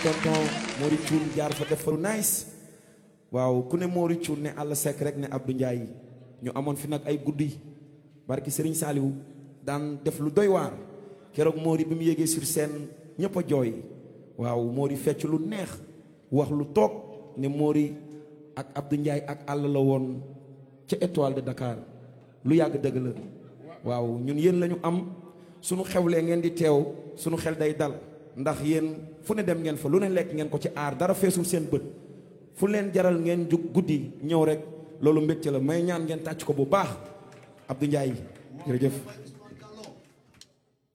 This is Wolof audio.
tonton Mori Thioune jaar fa def fa lu nice waaw ku ne Mori Thioune ne àll sekk rek ne Abdou Ndiaye ñu amoon fi nag ay guddi barki Serigne Saliou daan def lu doy waar keroog Mori bi mu yéegee sur scène ñëpp a jooy waaw Mori fecc lu neex wax lu toog ne Mori ak Abdou Ndiaye ak àll la woon ca étoile de Dakar lu yàgg dëgg la waaw ñun yéen la ñu am sunu xewlee ngeen di teew sunu xel day dal ndax yéen fu ne dem ngeen fa lu ne lekk ngeen ko ci aar dara feesul seen bët fu leen jaral ngeen jug guddi ñëw rek loolu mbégte la may ñaan ngeen tàcc ko bu baax Abdou Ndiaye jërëjëf